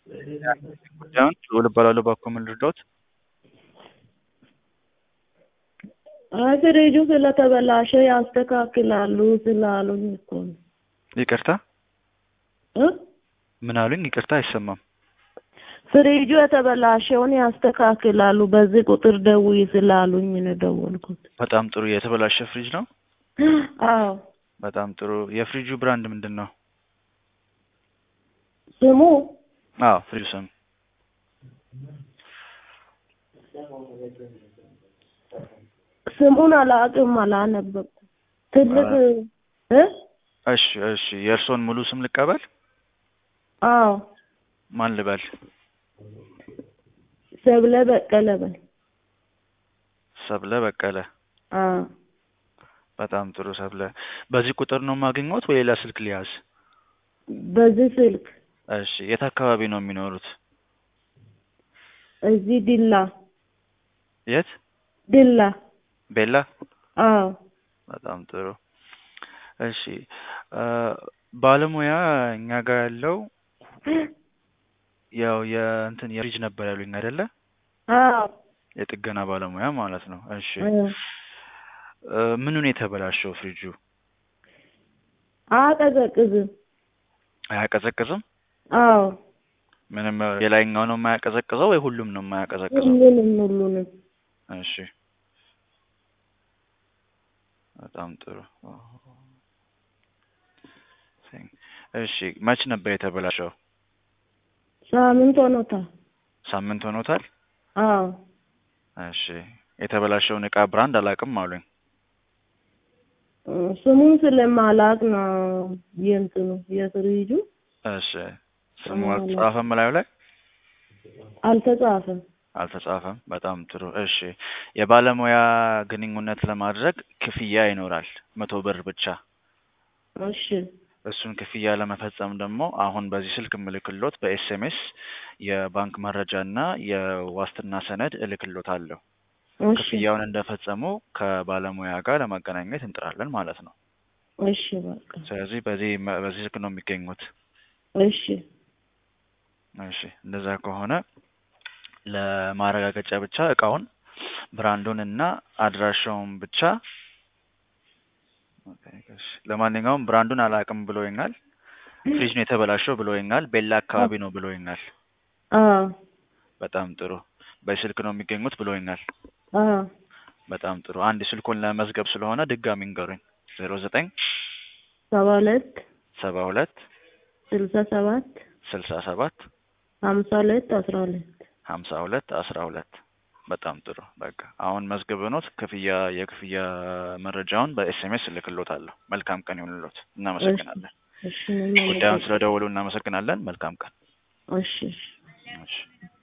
ጉዳዩን ልዑል እባላለሁ ባክዎ ምን ልርዳዎት? አይ ፍሪጁ ስለተበላሸ ያስተካክላሉ ስላሉኝ እኮ ነው። ይቅርታ እ ምን አሉኝ? ይቅርታ አይሰማም። ፍሪጁ የተበላሸውን ያስተካክላሉ በዚህ ቁጥር ደውዪ ስላሉኝ ነው የደወልኩት። በጣም ጥሩ የተበላሸ ፍሪጅ ነው? አዎ በጣም ጥሩ የፍሪጁ ብራንድ ምንድን ነው? ስሙ አዎ ፍሪጁ ስም ስሙን አላውቅም አላነበብኩም። ትልቅ እ እሺ እሺ የእርስዎን ሙሉ ስም ልቀበል? አዎ ማን ልበል? ሰብለ በቀለ በል። ሰብለ በቀለ አዎ በጣም ጥሩ ሰብለ በዚህ ቁጥር ነው የማገኘዎት ወይ ሌላ ስልክ ልያዝ? በዚህ ስልክ እሺ የት አካባቢ ነው የሚኖሩት? እዚህ ዲላ የት? ዲላ ቤላ አዎ በጣም ጥሩ እሺ ባለሙያ እኛ ጋር ያለው ያው የእንትን የፍሪጅ ነበር ያሉኝ አይደለ? አዎ የጥገና ባለሙያ ማለት ነው። እሺ እ ምኑ ነው የተበላሸው ፍሪጁ? አያቀዘቅዝም። አያቀዘቅዝም? አዎ ምንም የላይኛው ነው የማያቀዘቅዘው ወይ ሁሉም ነው የማያቀዘቅዘው? ሁሉንም ሁሉንም እሺ በጣም ጥሩ እሺ መች ነበር የተበላሸው? ሳምንት ሆኖታል። ሳምንት ሆኖታል? አዎ እሺ የተበላሸውን እቃ ብራንድ አላውቅም አሉኝ። ስሙን ስለማላውቅ ነው የእንትኑ የፍሪጁ እሺ ስሙ አልተጻፈም እላዩ ላይ? አልተጻፈም። አልተጻፈም። በጣም ጥሩ እሺ የባለሙያ ግንኙነት ለማድረግ ክፍያ ይኖራል መቶ ብር ብቻ። እሺ እሱን ክፍያ ለመፈጸም ደግሞ አሁን በዚህ ስልክ እምልክሎት በኤስኤምኤስ የባንክ መረጃ እና የዋስትና ሰነድ እልክሎታለሁ። እሺ ክፍያውን እንደፈጸሙ ከባለሙያ ጋር ለማገናኘት እንጥራለን ማለት ነው። እሺ በቃ ስለዚህ በዚህ በዚህ ስልክ ነው የሚገኙት። እሺ እሺ እንደዛ ከሆነ ለማረጋገጫ ብቻ እቃውን ብራንዱን እና አድራሻውን ብቻ እሺ ለማንኛውም ብራንዱን አላውቅም ብሎኛል። ፍሪጅ ነው የተበላሸው ብሎኛል። ቤላ አካባቢ ነው ብሎኛል። አዎ በጣም ጥሩ በስልክ ነው የሚገኙት ብሎኛል። አዎ በጣም ጥሩ አንድ ስልኩን ለመዝገብ ስለሆነ ድጋሚ እንገሩኝ። ዜሮ ዘጠኝ ሰባ ሁለት ሰባ ሁለት ስልሳ ሰባት ስልሳ ሰባት ሀምሳ ሁለት አስራ ሁለት ሀምሳ ሁለት አስራ ሁለት በጣም ጥሩ በቃ አሁን መዝግበኖት ክፍያ የክፍያ መረጃውን በኤስኤምኤስ እልክሎታለሁ። መልካም ቀን ይሁንልዎት። እናመሰግናለን። እሺ እኔም ጉዳዩን ስለደወሉ እናመሰግናለን። መልካም ቀን። እሺ እሺ እሺ